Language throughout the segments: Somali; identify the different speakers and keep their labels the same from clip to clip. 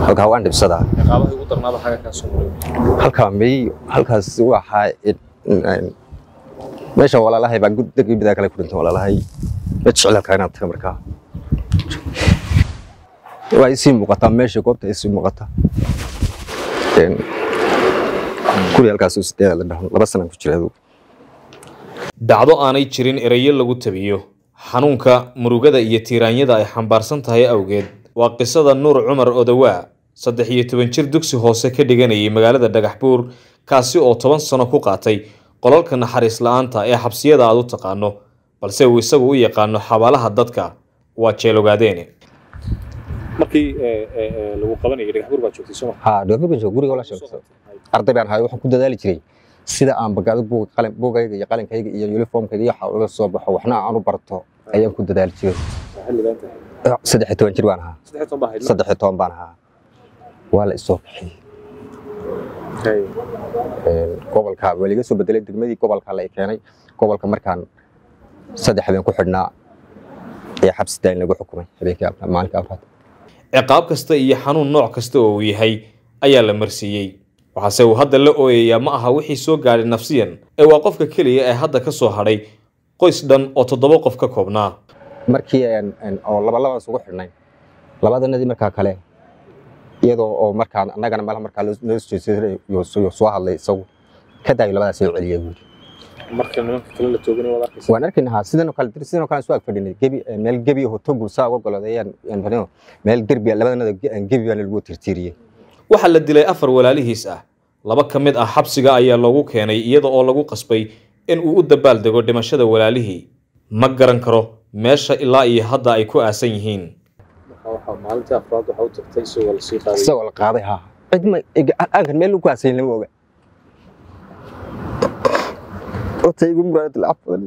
Speaker 1: halkaa waan dhibsadaa
Speaker 2: ciqaabaha ugu darnaaba xaga kaa soo maray
Speaker 1: halkaa may halkaas waxaa meesha walaalahay baa degii bidaa kale ku dhinta walaalahay ma jecel halkaa inaad taga markaa waa isii muuqataa meesha goobta isii muuqata guri halkaas sideeda la dhaho laba sanaan ku jira adugu
Speaker 2: dhacdo aanay jirin erayo lagu tabiyo xanuunka murugada iyo tiiraanyada ay xambaarsan tahay awgeed waa qisada nuur cumar odawaa saddex iyo toban jir dugsi hoose ka dhiganayay magaalada dhagaxbuur kaasi oo toban sano ku qaatay qolalka naxariis la-aanta ee xabsiyada aad u taqaano balse uu isagu u yaqaano xabaalaha dadka waa jeelogaadeene markii lagu qabanayay dhagaxbuur baa joogtay soo
Speaker 1: haa dhoofi ban jooga guriga wala sheegto arday baan ahay waxaan ku dadaali jiray sida aan bagaado buug qalin buugayga iyo qalinkayga iyo uniformkayga iyo waxa uga soo baxo waxna aan u barto ayaan ku dadaali jiray saddex iyo toban jir baan ahaa saddex iyo toban baan ahaa waa la isoo bixiyey gobolka waa liga soo bedelay degmadii gobolka la keenay gobolka markaan saddex habeen ku xidhnaa ee xabsi daayin lagu xukumay habeenkii maalinka afraad
Speaker 2: ciqaab kasta iyo xanuun nooc kasta oo uu yahay ayaa la marsiiyey waxaase uu hadda la ooyayaa ma aha wixii soo gaadhay nafsiyan ee waa qofka keliya ee hadda ka soo hadhay qoys dhan oo toddoba qof ka koobnaa
Speaker 1: markii oo laba labaan isugu xidhnay labadanadii markaa kale iyadoo oo markaa annagana malaha markaa loo jeedsay soo hadlay isagu ka daayo labadaas soo celiya buuri
Speaker 2: marka nimanka kale la tooganay waad arkaysa
Speaker 1: waan arkayna sidan oo kale sidan oo kale soo ag fadhinay gebi meel gebi oo togu saa uga goladeeyaan fadhino meel derbi labadanada gebi baan lagu tirtiriyey
Speaker 2: waxaa la dilay afar walaalihiis ah laba ka mid ah xabsiga ayaa loogu keenay iyada oo lagu qasbay in uu u dabaaldego dhimashada walaalihii ma garan karo meesha ilaa iyo hadda ay ku aasan yihiin maalintii afraad waxa u tagtay isagoo la sii qaaday
Speaker 1: isagoo la qaaday haa cidma aankan meel lagu aasayn lama oga otay igu muraad lacafan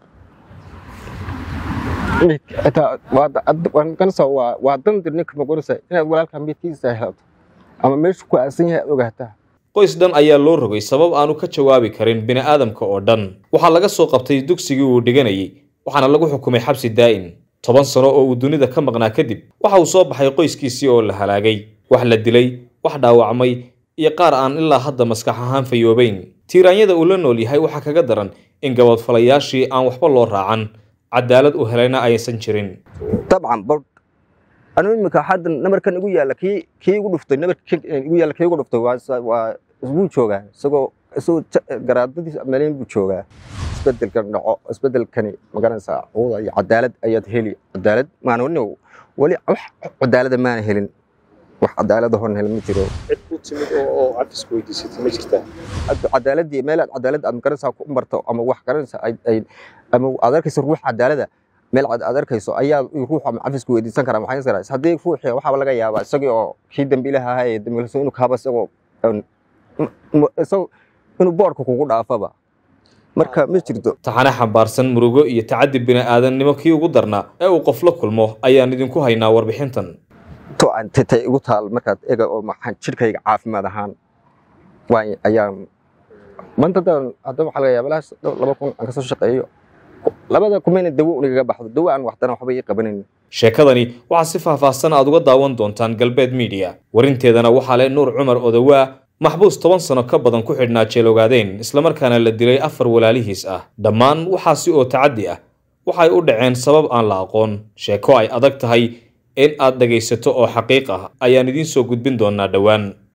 Speaker 1: waa dandir ninka maqorisa inaad walaalka midkiisa helato ama meeshu ku aasan yahay aad ogaataa
Speaker 2: qoys dhan ayaa loo rogay sabab aanu ka jawaabi karin bini'aadamka oo dhan waxaa laga soo qabtay dugsigii uu dhiganayay waxaana lagu xukumay xabsi daa'in toban sano oo uu dunida ka maqnaa kadib waxa uu soo baxay qoyskiisii oo la halaagay wax la dilay wax dhaawacmay iyo qaar aan ilaa hadda maskax ahaan fayoobayn tiiraanyada uu la nool yahay waxaa kaga daran in gabadfalayaashii aan waxba loo raacan cadaalad u helayna aysan jirin
Speaker 1: dabcan bal anu imika hadda namarkan igu yaalla kii kii igu dhuftay namarka igu yaalla kii igu dhuftay waa waa isbuu joogaa isagoo isagoo garaadadiis meelin buu joogaa isbedelkan dhaco isbedelkani magaranaysaa cuuda iyo cadaalad ayaad heli cadaalad maana wani weli wax cadaalada maana helin wax cadaalada hon helin ma jiro
Speaker 2: cid ku timid oo cafisku weydiisatay ma jirtaa
Speaker 1: cadaaladii meel aad cadaalad aad magaranaysaa ku marto ama wax garanaysa ay ama aad arkayso ruux cadaalada meel aad arkayso ayaa ruux ama cafisku weydiisan karaa maxay karaa haddii ruuxii waxaaba laga yaabaa isagii oo kii dambiilaha ahaa ee dambiilaso inuu kaaba isagoo isagoo inuu boorka kugu dhaafaba marka ma jirto
Speaker 2: taxane xambaarsan murugo iyo tacaddi bini'aadannimo kii ugu darnaa ee uu qof la kulmo ayaan idinku haynaa warbixintan
Speaker 1: to aan titay igu taal markaad ega oo maxaan jidhkayga caafimaad ahaan waan ayaa maanta hadda waxaa laga yaaba laas laba kun aan kasoo shaqeeyo labada kumayna dawo unigaga baxdo dawo aan waxdana waxba ii qabanayn
Speaker 2: sheekadani waxaa si faahfaahsan aad uga daawan doontaan galbeed miidiya warinteedana waxaa leh nuur cumar odawaa maxbuus toban sano ka badan ku xidhnaa jeelogaadeen islamarkaana la dilay afar walaalihiis ah dhammaan waxaasi oo tacaddi ah waxay u dhaceen sabab aan la aqoon sheeko ay adag tahay in aad dhegaysato oo xaqiiq ah ayaan idiin soo gudbin doonaa dhowaan